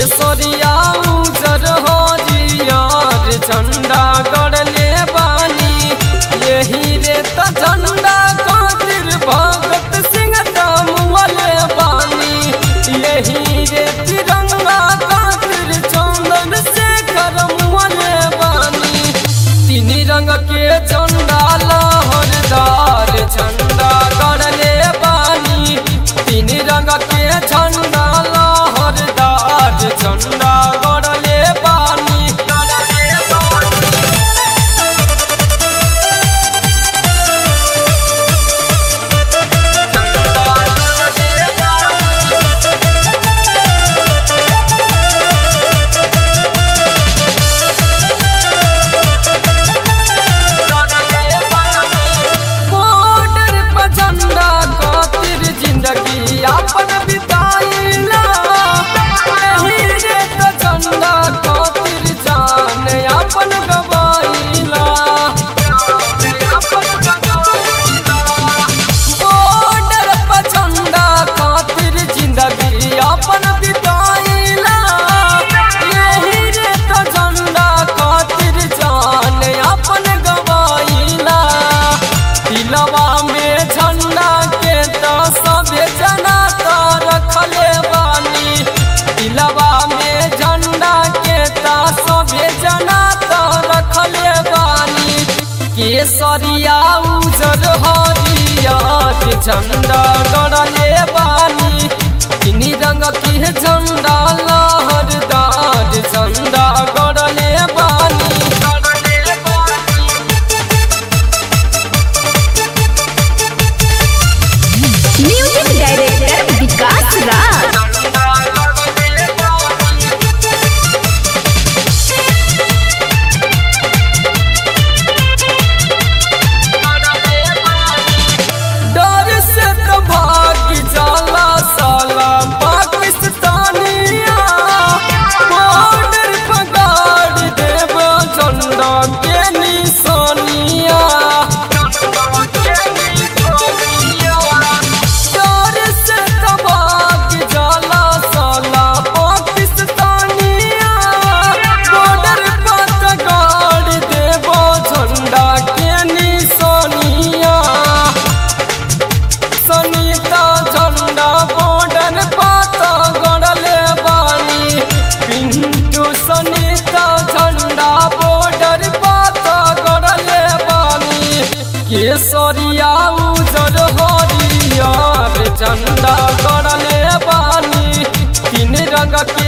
केसरिया उजर हरियर झंडा गड़ले बानी यही रे त झंडा खातिर भगत सिंह दामुअले बानी यही रे तिरंगा खातिर चंदन शेखर मुअले बानी तीन रंग के झंडा लहरदार झंडा गड़ले बानी तीन रंग के झंडा लहरदार झंडा गड़ले बानी गड़ले बानी बॉर्डर पर झंडा खातिर जिंदगी अपन बिताइला यही रे त झंडा खातिर जान अपन गवाइला बॉर्डर पर झंडा खातिर जिंदगी अपन बिताइला यही रे त झंडा खातिर जान अपन गवाइला दिलवा में झंडा के तो सबे जना तो रखले बानी दिलवा में झंडा के तो सबे जना तो रखले बानी केसरिया उजर हरियर झंडा गड़ले बानी तीन रंग के झंडा लहरदार झंडा गड़ले बानी गड़ले बानी म्यूजिक डायरेक्टर विकास राज डर से तो भाग जाला साला पाकिस्तानिया बॉर्डर पर गाड़ देव झंडा के निशानिया डर से तो भाग जाला साला पाकिस्तानिया बॉर्डर पर गाड़ देव झंडा के निशानिया सनीता झंडा बॉर्डर पाता गड़ले बानी पिंटू सनीता झंडा बॉर्डर पाता गड़ले बानी केसरिया उजर हरियर झंडा गड़ले बानी तीन रंग के